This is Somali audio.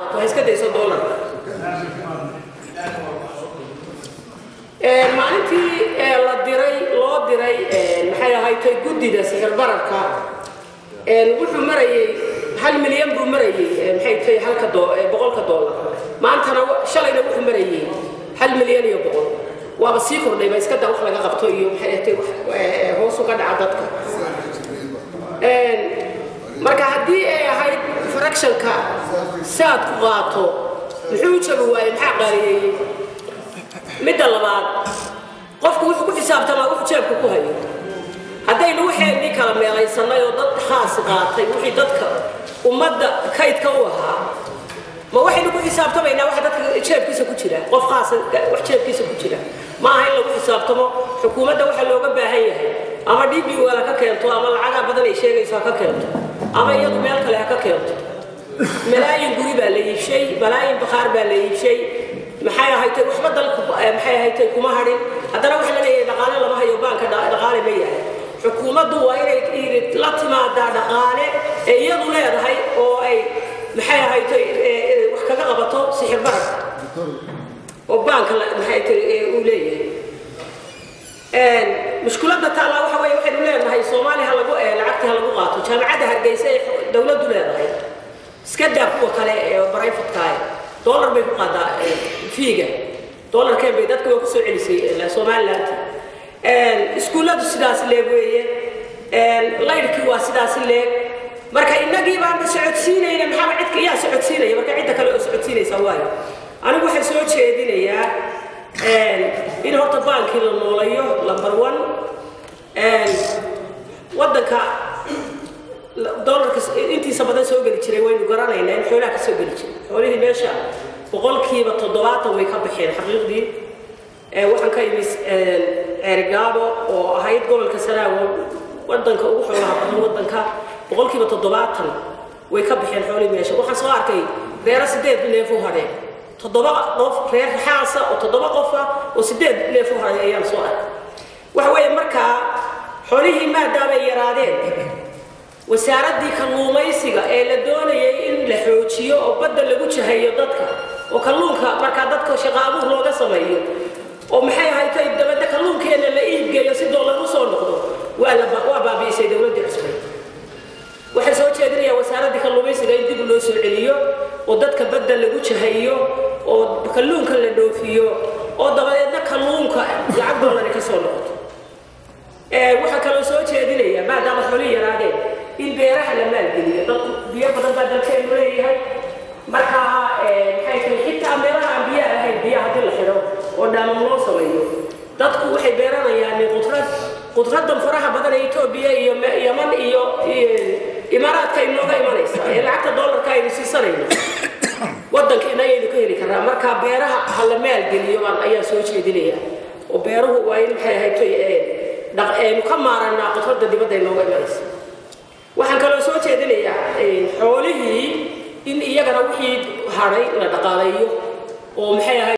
ha iska dayso doolarka maalintii la diray loo diray maxay ahaydtay guddida sixir bararka wuxuu marayay hal milyan buu marayay maxay tahay halka boqolka doolar maantana shalayna wuxuu marayay hal milyan iyo boqol waaba sii kordhayba iska da wax laga qabto iyo maxay tahay hoos uga dhaca dadka marka haddii ay ahayd fractionka saad ku qaato muxuu u jabi waayey maxaa qaaliyeeyey midda labaad qofku wuxuu ku xisaabtamaa wuxuu jeebka ku hayo haddaynu waxaynii kala meelaysanay oo dad khaasi qaatay wixii dadka ummadda kaydka u ahaa ma waxaynu ku xisaabtamaynaa waxa dadka jeebkiisa ku jira qof khaasa wax jeebkiisa ku jira ma aha in lagu xisaabtamo xukuumadda waxaa looga baahan yahay ama d b wala ka keento ama lacagaa badan ay sheegayso ha ka keento ama iyadu meel kale ha ka keento malaayin guri baa la iibshay malaayin bakhaar baa la iibshay maxay ahaytay waxba dalku maxay ahaytay kuma hadhin haddana waxa la leeyahay dhaqaale lama hayo baanka dhaqaale ma yahay xukuumaddu waa inay la timaadaa dhaqaale ee iyadu leedahay oo ay maxay ahaytay wax kaga qabato sixir bararka oo baanka maxay tahay uu leeyahay mushkiladda taallaa waxa weeye waxaynu leenahay soomaaliya ha lagu lacagtii ha lagu qaato jaamacadda hargeysa ee dowladdu leedahay iska daa kuwa kale ee barayfatkaah dollar bay ku qaadaa fiiga dollarkeen bay dadka waa ku soo celisay somaliland iskuulladu sidaas leeg weeye laydhkii waa sidaas leeg marka innagii baanba socodsiinayna maxaaba cidka yaa socodsiinaya marka cidda kale oo socodsiinaysa waayo anigu waxaan soo jeedinayaa in horta baankii la noolayo number one waddanka dolarka intiisa badan soo geli jiray waynu garanaynaa in xoolaha ka soo geli jiray xoolihii meesha boqolkiiba toddobaatan way ka baxeen xaqiiqdii waxaan ka imi ceerigaabo oo ahayd gobolka sanaago wadanka ugu xoolaha badan wadanka boqolkiiba toddobaatan way ka baxeen xoolihii meesha waxaan soo arkay reero sideed neef u hadheen toddoba qof reer xaasa oo toddoba qofa oo sideed neef u hadhay ayaan soo arkay waxa weeye markaa xoolihii maadaamay yaraadeen wasaaraddii kalluumaysiga ee la doonayay in la xoojiyo oo badda lagu jahayo dadka oo kalluunka markaa dadka shaqo abuur looga sameeyo oo maxay ahaytay dabadda kalluunkeenna la iibgeeyo si doolar u soo noqdo waa la waa baabi'isay dowladdii cusbay waxay soo jeedinayaa wasaaraddii kalluumaysiga in dib loo soo celiyo oo dadka badda lagu jahayo oo kalluunka la dhoofiyo oo dabadeedna kalluunka lacag doolari ka soo noqoto waxaa kaloo soo jeedinayaa maadaama xoolihii yaraadeen in beeraha la maalgeliyo dadku biyo badan baa dalkeenu leeyahay markaa maxay tahay xitaa meelaha aan biyaha ahayn biyaha haddii la xidho oo dhaamam loo sameeyo dadku waxay beeranayaan qudrad qudradan faraha badan ee etoobiya iyo yaman iyo imaaraadka inooga imanaysa ee lacagta doolarka aynu siisanayno wadankeena ayaynu ka heli karnaa markaa beeraha ha la maalgeliyo ayaa soo jeedinaya oo beeruhu waa in maxay ahayd aynu ka maaranaa qudrada dibadda inooga imanaysa waxaan kaloo soo jeedinayaa xoolihii in iyagana wixii hadhay la dhaqaaleeyo oo maxay ahayd